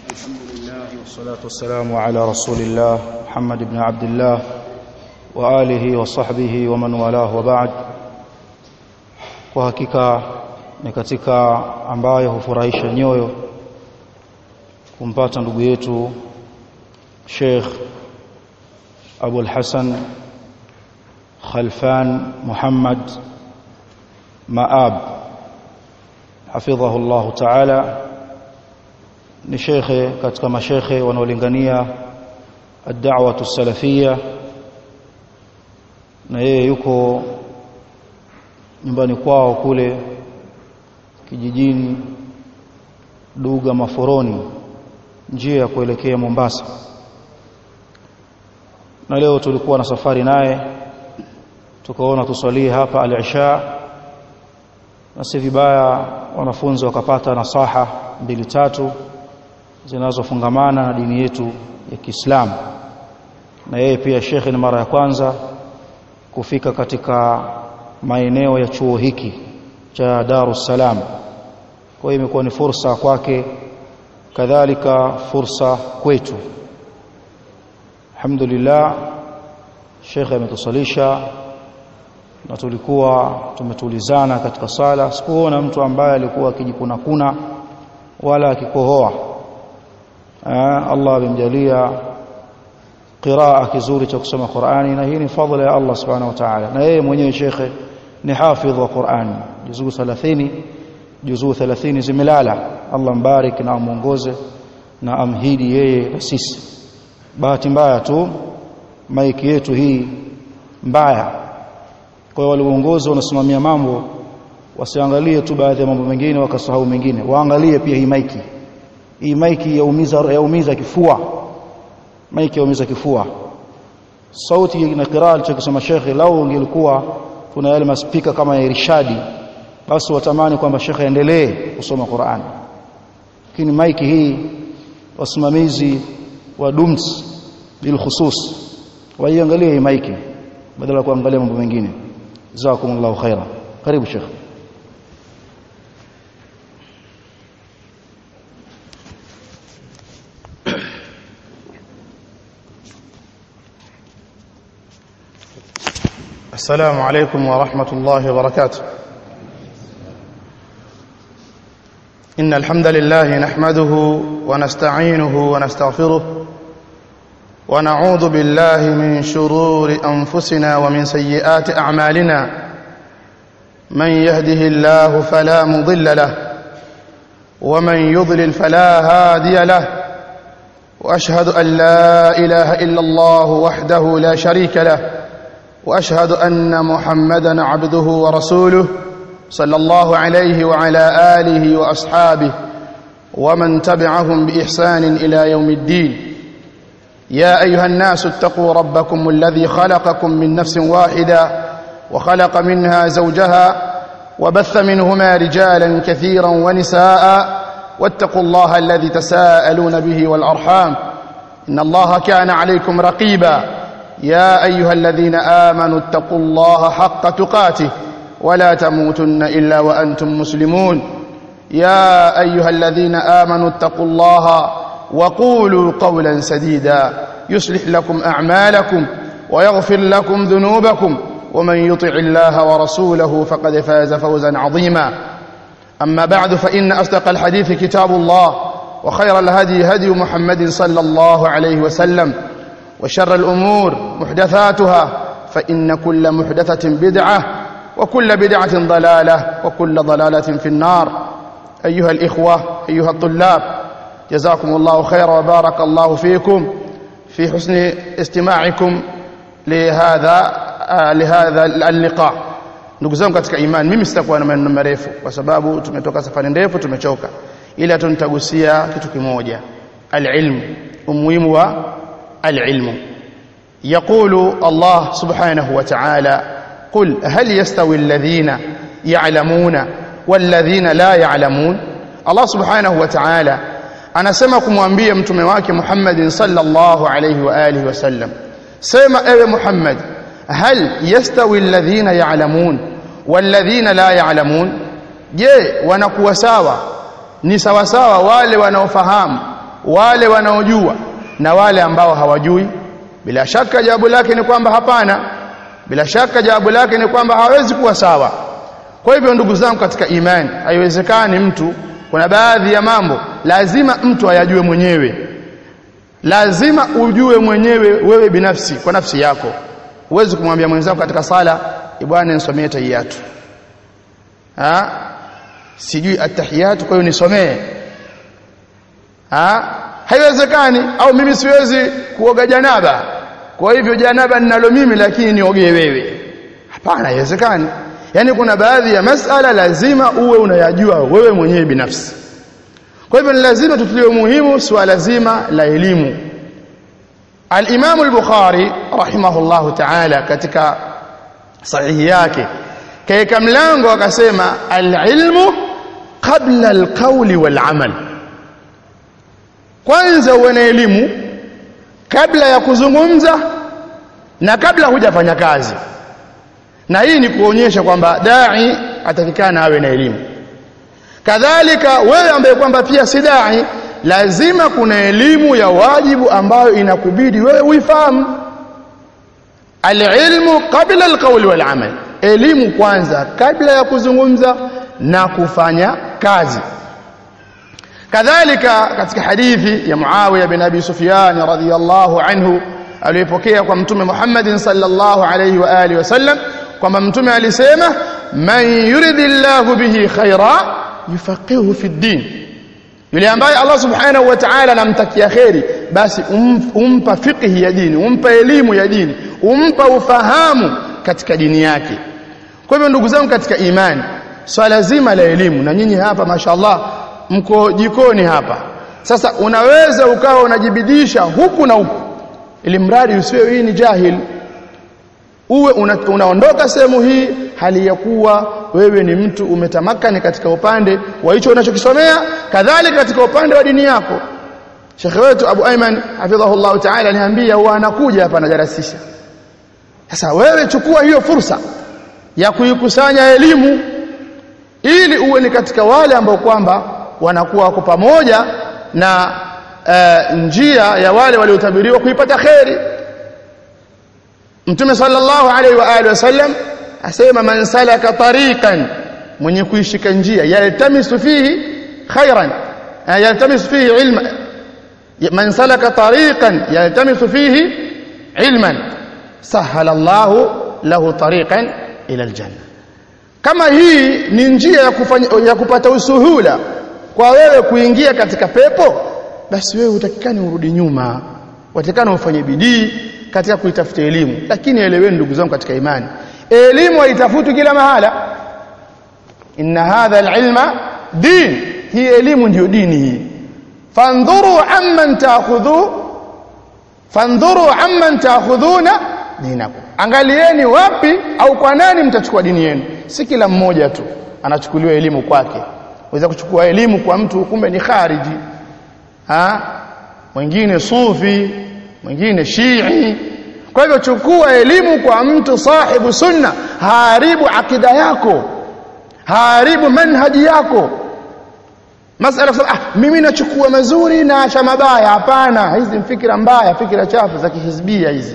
الحمد لله والصلاة والسلام على رسول الله محمد بن عبد الله وآله وصحبه ومن والاه وبعد kwa hakika ni katika ambayo hufurahisha nyoyo kumpata ndugu yetu Sheikh Abu al-Hasan Khalfan Muhammad Maab hafidhahu Allah Ta'ala ni shekhe katika mashekhe wanaolingania ad-da'watu salafia na yeye yuko nyumbani kwao kule kijijini Duga Maforoni njia ya kuelekea Mombasa na leo tulikuwa na safari naye tukaona tusalie hapa al-isha na si vibaya wanafunzi wakapata nasaha mbili tatu zinazofungamana na dini yetu ya Kiislamu na yeye pia shekhe ni mara ya kwanza kufika katika maeneo ya chuo hiki cha Darus Salam kwa hiyo imekuwa ni fursa kwake kadhalika fursa kwetu alhamdulillah shekhe ametusalisha na tulikuwa tumetulizana katika sala sikuona mtu ambaye alikuwa akijikuna kuna wala akikohoa Allah amemjalia qiraa kizuri cha kusoma Qur'ani na hii ni fadhila ya Allah subhanahu wa ta'ala na yeye mwenyewe shekhe ni hafidh wa Qur'ani juzuu 30 juzuu 30 zimelala Allah mbarik na amuongoze na amhidi yeye na sisi bahati mbaya tu maiki yetu hii mbaya kwa hiyo walioongozi wanasimamia mambo wasiangalie tu baadhi ya mambo mengine wakasahau mengine waangalie pia hii maiki hii maiki yaumiza yaumiza kifua maiki yaumiza kifua sauti na qiraa alichokisema shekhe lau ingelikuwa kuna yale maspika kama ya irshadi basi watamani kwamba shekhe aendelee kusoma Qur'an lakini maiki hii wasimamizi wa dums bil khusus waiangalie hii maiki badala ya kuangalia mambo mengine jazakumullahu khaira karibu shekhe السلام عليكم ورحمة الله وبركاته إن الحمد لله نحمده ونستعينه ونستغفره ونعوذ بالله من شرور أنفسنا ومن سيئات أعمالنا من يهده الله فلا مضل له ومن يضلل فلا هادي له وأشهد أن لا إله إلا الله وحده لا شريك له واشهد ان محمدا عبده ورسوله صلى الله عليه وعلى اله واصحابه ومن تبعهم باحسان الى يوم الدين يا ايها الناس اتقوا ربكم الذي خلقكم من نفس واحده وخلق منها زوجها وبث منهما رجالا كثيرا ونساء واتقوا الله الذي تساءلون به والارحام ان الله كان عليكم رقيبا يا ايها الذين امنوا اتقوا الله حق تقاته ولا تموتن الا وانتم مسلمون يا ايها الذين امنوا اتقوا الله وقولوا قولا سديدا يصلح لكم اعمالكم ويغفر لكم ذنوبكم ومن يطع الله ورسوله فقد فاز فوزا عظيما اما بعد فان اصدق الحديث كتاب الله وخير الهدي هدي محمد صلى الله عليه وسلم وشر الأمور محدثاتها فإن كل محدثة بدعة وكل بدعة ضلالة وكل ضلالة في النار أيها الإخوة أيها الطلاب جزاكم الله خيرا وبارك الله فيكم في حسن استماعكم لهذا آه لهذا اللقاء ndugu zangu katika imani mimi sitakuwa na maneno marefu kwa sababu tumetoka safari ndefu tumechoka ila tunitagusia kitu kimoja alilmu umuhimu wa العلم يقول الله سبحانه وتعالى قل هل يستوي الذين يعلمون والذين لا يعلمون الله سبحانه وتعالى anasema kumwambia mtume wake Muhammad sallallahu alayhi wa alihi wasallam sema ewe Muhammad hal yastawi alladhina ya'lamun walladhina la ya'lamun je wanakuwa sawa ni sawasawa wale wanaofahamu wale wanaojua na wale ambao hawajui bila shaka jawabu lake ni kwamba hapana bila shaka jawabu lake ni kwamba hawezi kuwa sawa kwa hivyo ndugu zangu katika imani haiwezekani mtu kuna baadhi ya mambo lazima mtu ayajue mwenyewe lazima ujue mwenyewe wewe binafsi kwa nafsi yako huwezi kumwambia mwenzako katika sala bwana nisomee tahiyatu ha sijui atahiyatu kwa hiyo nisomee ha haiwezekani au mimi siwezi kuoga janaba kwa hivyo janaba ninalo mimi lakini niogee wewe hapana haiwezekani yani kuna baadhi ya masala lazima uwe unayajua wewe mwenyewe binafsi kwa hivyo ni lazima tutulie muhimu swala zima la elimu al-Imam al-Bukhari rahimahullahu ta'ala katika sahihi yake kaeka mlango akasema al-ilmu qabla al-qawli wal-amal kwanza uwe na elimu kabla ya kuzungumza na kabla hujafanya kazi na hii ni kuonyesha kwamba dai atakikana awe na elimu kadhalika wewe ambaye kwamba pia si dai lazima kuna elimu ya wajibu ambayo inakubidi wewe uifahamu alilmu qabla alqawli walamal elimu kwanza kabla ya kuzungumza na kufanya kazi kadhalika katika hadithi ya Muawiya bin Abi Sufyan radhiyallahu anhu aliyopokea kwa mtume Muhammadin sallallahu alayhi wa alihi wasallam kwamba mtume alisema man yuridillahu bihi khaira yufaqihu fi din yule ambaye Allah subhanahu wa ta'ala anamtakia kheri basi um, umpa fiqhi ya dini umpa elimu ya dini umpa ufahamu katika dini yake kwa hivyo ndugu zangu katika imani swala zima la elimu na nyinyi hapa mashallah mko jikoni hapa sasa unaweza ukawa unajibidisha huku na huku ili mradi usiwe hii ni jahil uwe una, unaondoka sehemu hii hali ya kuwa wewe ni mtu umetamakani katika upande wa hicho unachokisomea kadhalika katika upande wa dini yako Sheikh wetu Abu Ayman hafidhahullah ta'ala aliniambia huwa anakuja hapa anajarasisha sasa wewe chukua hiyo fursa ya kuikusanya elimu ili uwe ni katika wale ambao kwamba wanakuwa wako pamoja na uh, njia ya wale waliotabiriwa kuipata kheri Mtume sallallahu alaihi wa alihi wasallam asema man salaka tariqan mwenye kuishika njia yaltamisu fihi khairan yaltamisu fihi ilma man salaka tariqan yaltamisu fihi ilman sahala Allahu lahu tariqan ila aljanna kama hii ni njia ya kufanya ya kupata usuhula kwa wewe kuingia katika pepo basi wewe utakikani urudi nyuma watakikana ufanye bidii katika kuitafuta elimu lakini eleweni ndugu zangu katika imani elimu haitafutwi kila mahala inna hadha alilma din hii elimu ndiyo dini hii fandhuru amman taakhudhu fandhuru amman taakhudhuna dinakum angalieni wapi au kwa nani mtachukua dini yenu si kila mmoja tu anachukuliwa elimu kwake waweza kuchukua elimu kwa mtu kumbe ni khariji ha mwingine sufi mwingine shii kwa hivyo chukua elimu kwa mtu sahibu sunna haribu akida yako haribu manhaji yako masala kusema ah mimi nachukua mazuri na acha mabaya hapana hizi ni fikra mbaya fikra chafu za kihizbia hizi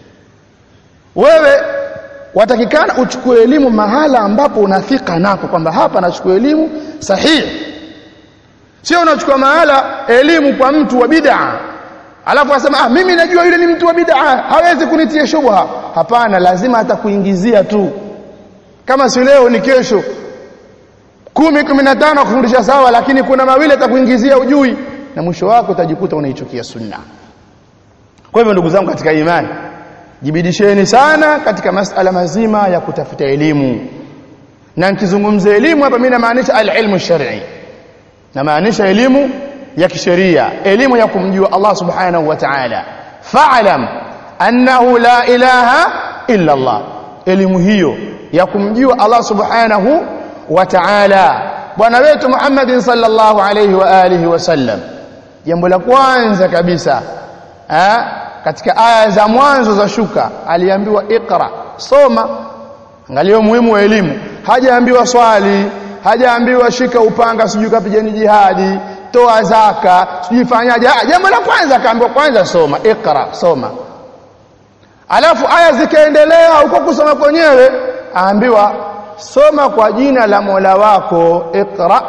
wewe watakikana uchukue elimu mahala ambapo unafika nako kwamba hapa nachukua elimu sahihi sio unachukua mahala elimu kwa mtu wa bid'a alafu asema ah mimi najua yule ni mtu wa bid'a hawezi kunitia shubha hapana lazima atakuingizia tu kama si leo ni kesho kumi kumi na tano kufundisha sawa lakini kuna mawili atakuingizia ujui na mwisho wako utajikuta unaichukia sunna kwa hivyo ndugu zangu katika imani jibidisheni sana katika masala mazima ya kutafuta elimu na nikizungumza elimu hapa mimi namaanisha al-ilmu shar'i namaanisha elimu ya kisheria elimu ya kumjua Allah subhanahu wa ta'ala fa'lam annahu la ilaha illa Allah elimu hiyo ya kumjua Allah subhanahu wa ta'ala bwana wetu Muhammad sallallahu alayhi wa alihi wasallam jambo la kwanza kabisa eh katika aya za mwanzo za shuka aliambiwa ikra soma angalia muhimu wa elimu hajaambiwa swali hajaambiwa shika upanga sijui kapigeni jihadi toa zaka sijui fanyaje jambo la kwanza akaambiwa kwanza soma ikra soma alafu aya zikaendelea huko kusoma kwenyewe aambiwa soma kwa jina la Mola wako ikra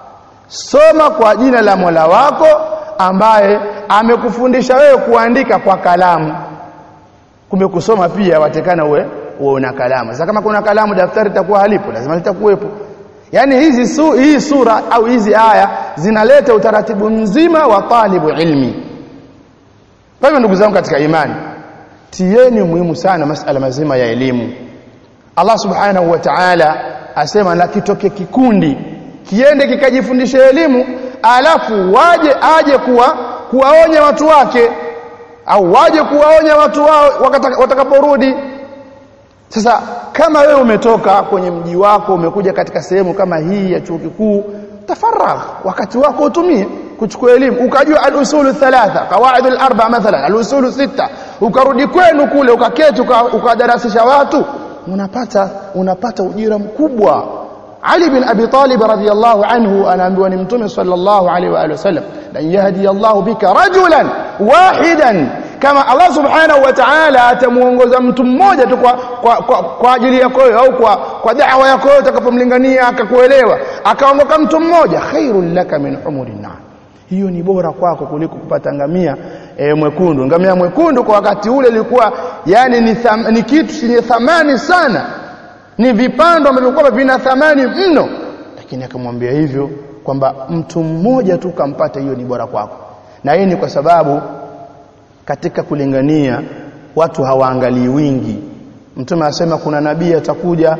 soma kwa jina la Mola wako ambaye amekufundisha wewe kuandika kwa kalamu kumbe kusoma pia watekana uwe uwe una kalamu sasa kama kuna kalamu daftari litakuwa halipo lazima litakuwepo yani hizi su, hii sura au hizi aya zinaleta utaratibu mzima wa talibu ilmi kwa hivyo ndugu zangu katika imani tieni muhimu sana masala mazima ya elimu Allah subhanahu wa ta'ala asema na kitoke kikundi kiende kikajifundisha elimu alafu waje aje kuwa kuwaonya watu wake au waje kuwaonya watu wao watakaporudi sasa kama wewe umetoka kwenye mji wako umekuja katika sehemu kama hii ya chuo kikuu tafaragh wakati wako utumie kuchukua elimu ukajua al-usulu thalatha qawaid al-arba mathalan al-usulu sita ukarudi kwenu kule ukaketi ukadarasisha watu unapata unapata ujira mkubwa Ali bin Abi Talib radhiyallahu anhu anaambiwa ni mtume sallallahu alaihi wa alihi wasallam lan yahdi Allah bika rajulan wahidan kama Allah subhanahu wa ta'ala atamuongoza mtu mmoja tu kwa, kwa, kwa, kwa ajili yako au kwa, kwa da'wa yako utakapomlingania akakuelewa akaongoka mtu mmoja khairul laka min umurin na'am hiyo ni bora kwako kuliko kupata ngamia e, mwekundu ngamia mwekundu kwa wakati ule ilikuwa yani ni, tham, ni kitu chenye thamani sana ni vipando ambavyo vina thamani mno lakini akamwambia hivyo kwamba mtu mmoja tu kampata hiyo ni bora kwako na hii ni kwa sababu katika kulingania watu hawaangalii wingi mtume asema kuna nabii atakuja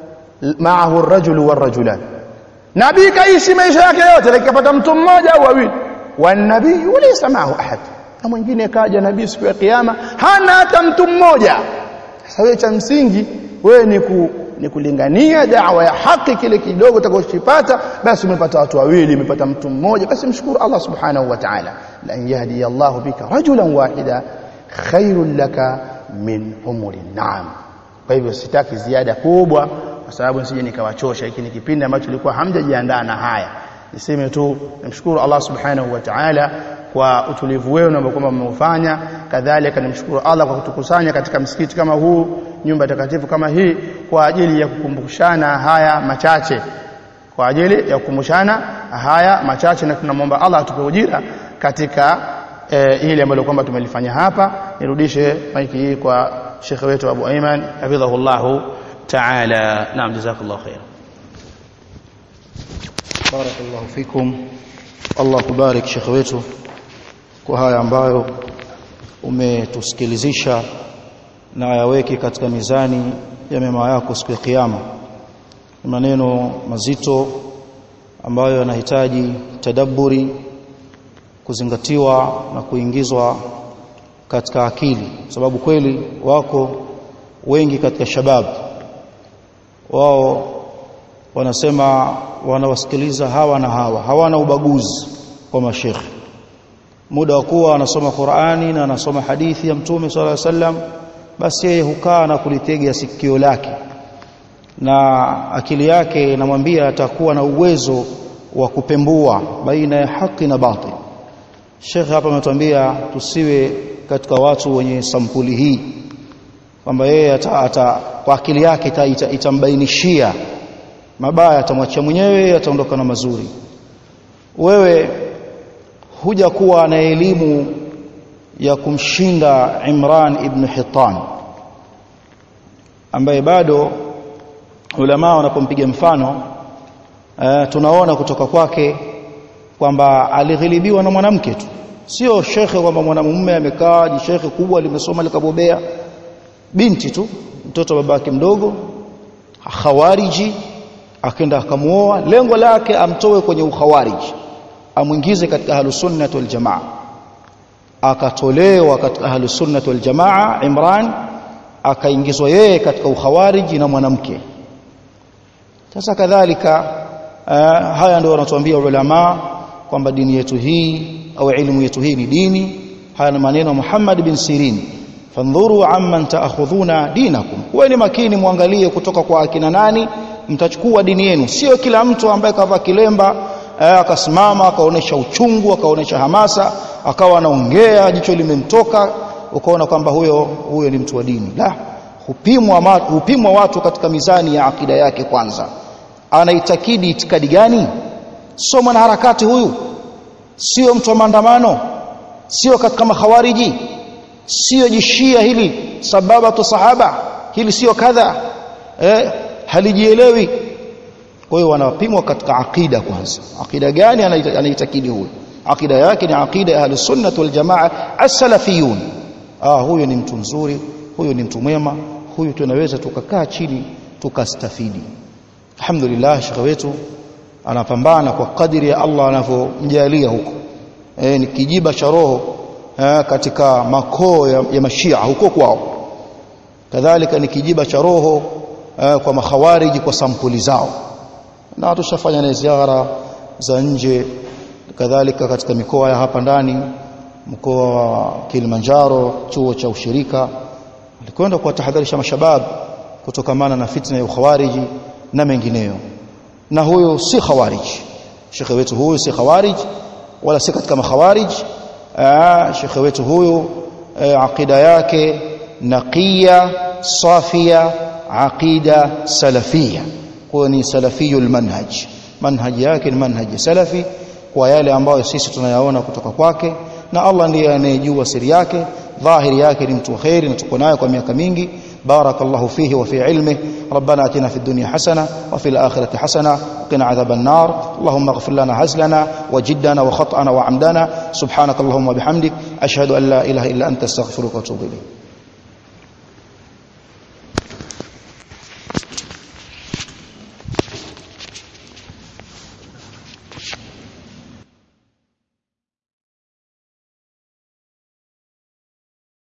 maahu rajulu warajulan nabii kaishi maisha yake yote lakini kapata mtu mmoja au wawili wanabii laysa maahu ahad na mwingine kaja nabii siku ya kiyama hana hata mtu mmoja sasa wewe cha msingi wewe ni ku, ni kulingania dawa ya haki kile kidogo utakachopata basi umepata watu wawili umepata mtu mmoja basi mshukuru Allah subhanahu wa ta'ala lan yahdi Allah bika rajulan wahida khairul laka min umuri na'am kwa hivyo sitaki ziada kubwa kwa sababu nisije nikawachosha hiki ni kipindi ambacho ilikuwa hamjajiandaa na haya niseme tu nimshukuru Allah subhanahu wa ta'ala kwa utulivu wenu ambao kwamba mmeufanya kadhalika nimshukuru Allah kwa kutukusanya katika msikiti kama huu nyumba takatifu kama hii kwa ajili ya kukumbushana haya machache kwa ajili ya kukumbushana haya machache na tunamwomba Allah atupe ujira katika e, hili ambalo kwamba tumelifanya hapa nirudishe maiki hii kwa shekhe wetu Abu Aiman hafidhahullahu ta'ala naam jazakallahu khair barakallahu fikum Allah kubarik shekhe wetu kwa haya ambayo umetusikilizisha na yaweke katika mizani ya mema yako siku ya kiyama ni maneno mazito ambayo yanahitaji tadabburi kuzingatiwa na kuingizwa katika akili sababu kweli wako wengi katika shababu wao wanasema wanawasikiliza hawa na hawa hawana ubaguzi kwa mashekhe muda wa kuwa anasoma Qur'ani na anasoma hadithi ya Mtume swalla alayhi wasallam basi yeye hukaa na kulitega sikio lake na akili yake inamwambia atakuwa na uwezo wa kupembua baina ya haki na batil Sheikh hapa ametuambia tusiwe katika watu wenye sampuli hii kwamba yeye ata, ata, kwa akili yake ita, ita, itambainishia mabaya atamwachia mwenyewe ataondoka na mazuri wewe huja kuwa na elimu ya kumshinda Imran ibn Hitan ambaye bado ulama wanapompiga mfano uh, tunaona kutoka kwake kwamba alighilibiwa na mwanamke tu sio shekhe kwamba mwanamume amekaa ni shekhe kubwa limesoma likabobea binti tu mtoto babake mdogo khawariji akaenda akamuoa lengo lake amtoe kwenye ukhawariji amwingize katika ahlusunnah wal jamaa akatolewa katika ahlusunnah wal jamaa Imran akaingizwa yeye katika ukhawariji na mwanamke sasa kadhalika uh, haya ndio wanatuambia ulama kwamba dini yetu hii au elimu yetu hii ni dini haya ni maneno Muhammad bin Sirin fandhuru amman taakhudhuna dinakum kuweni makini muangalie kutoka kwa akina nani mtachukua dini yenu sio kila mtu ambaye kavaa kilemba akasimama akaonesha uchungu akaonesha hamasa akawa anaongea jicho limemtoka ukaona kwamba huyo huyo ni mtu wa dini la hupimwa hupimwa watu katika mizani ya akida yake kwanza anaitakidi itikadi gani sio mwanaharakati huyu sio mtu wa maandamano sio katika makhawariji sio jishia hili sababatu sahaba hili sio kadha eh, halijielewi kwa hiyo wanapimwa katika akida kwanza akida gani anaitakidi huyu akida yake ni akida ya ahlus sunnah wal jamaa as-salafiyun ah huyu ni mtu mzuri huyu ni mtu mwema huyu tunaweza tukakaa chini tukastafidi alhamdulillah shekhe wetu anapambana kwa kadiri ya Allah anavyomjalia huko e, ni kijiba cha roho e, katika makoo ya, ya mashia huko kwao kadhalika ni kijiba cha roho e, kwa makhawariji kwa sampuli zao na tushafanya na ziara za nje kadhalika katika mikoa ya hapa ndani mkoa wa Kilimanjaro chuo cha ushirika alikwenda kuwatahadharisha mashabab kutokamana na fitna ya ukhawariji na mengineyo na huyo si khawarij shekhe wetu huyu si khawarij wala si katika makhawarij shekhe wetu huyu aqida yake naqiya safia aqida salafia kwa ni salafiyul manhaj manhaji yake ni manhaji salafi kwa yale ambayo sisi tunayaona kutoka kwake na Allah ndiye anayejua siri yake dhahiri yake ni mtu wa khairi na tuko naye kwa miaka mingi بارك الله فيه وفي علمه ربنا اتنا في الدنيا حسنه وفي الاخره حسنه وقنا عذاب النار اللهم اغفر لنا هزلنا وجدنا وخطأنا وعمدنا سبحانك اللهم وبحمدك اشهد ان لا اله الا انت استغفرك واتوب اليك